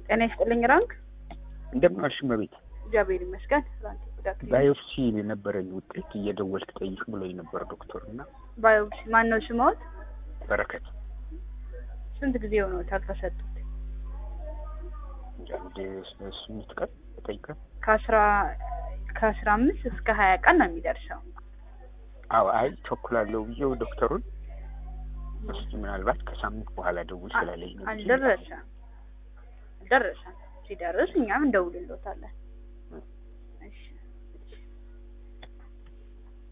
ጤና ይስጥልኝ ራንክ። እንደምን ዋልሽ እመቤት? እግዚአብሔር ይመስገን። ራንክ ጉዳት ባዮፕሲ የነበረኝ ውጤት እየደወልክ ጠይቅ ብሎኝ ነበር ዶክተር እና ባዮፕሲ ማን ነው ስሞት? በረከት ስንት ጊዜ ሆኖታል ከሰጡት? አንድ ስምንት ቀን ጠይቀ ከአስራ ከአስራ አምስት እስከ ሀያ ቀን ነው የሚደርሰው። አዎ አይ ቸኩላለሁ ብዬው ዶክተሩን እስኪ ምናልባት ከሳምንት በኋላ ደውል ስላለኝ ነው እንጂ አልደረሰም አልደረሰም። ሲደርስ እኛም እንደውልሎታለን።